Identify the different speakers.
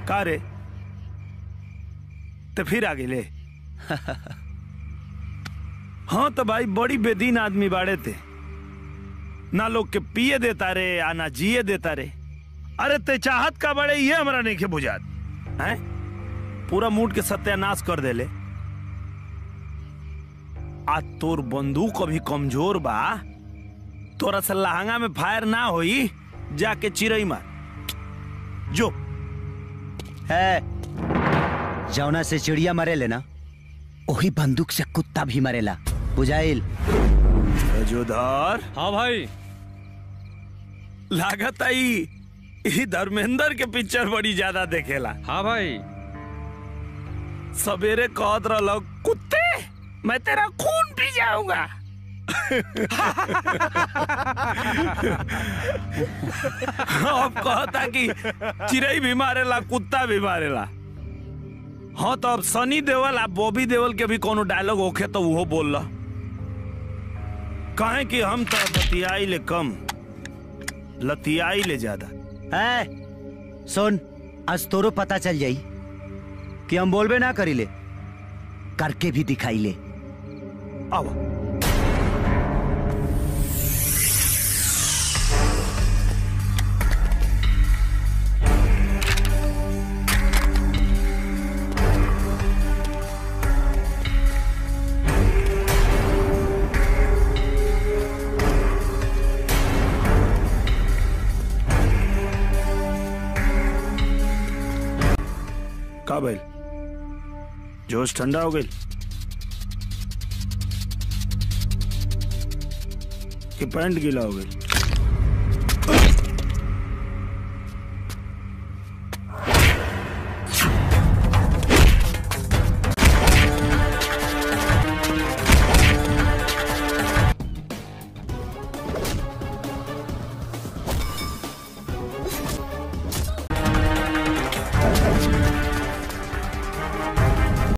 Speaker 1: का रे तो फिर आ गेले हाँ तो भाई बड़ी बेदीन आदमी बाड़े थे ना लोग के पिए देता रे आ ना जिए देता रे अरे ते चाहत का बड़े ये हमरा नहीं के बुझात हैं पूरा मूड के सत्यानाश कर देले आ तोर बंदूक अभी कमजोर बा तोरा से लहंगा में फायर ना होई जाके चिरई मार जो
Speaker 2: है जौना से चिड़िया मरेले ना वही बंदूक से कुत्ता भी मरेला बुझाइल
Speaker 1: जोधर
Speaker 3: हाँ भाई
Speaker 1: लागत आई ई धर्मेंद्र के पिक्चर बड़ी ज्यादा देखेला
Speaker 3: हाँ भाई
Speaker 1: सवेरे कहत रहलो कुत्ते मैं तेरा खून पी जाऊंगा अब कहता कि चिड़ई भी मारेला कुत्ता भी मारेला हाँ तो अब सनी देवल आ बॉबी देवल के भी कोनो डायलॉग होखे तो वो बोल ला कहे कि हम तो बतियाई ले कम लतियाई ले ज्यादा
Speaker 2: है सुन आज तोरो पता चल जाई कि हम बोलबे ना करीले करके भी दिखाई ले
Speaker 1: आओ का भइल जोश ठंडा हो गई कि पैंट गीला हो गई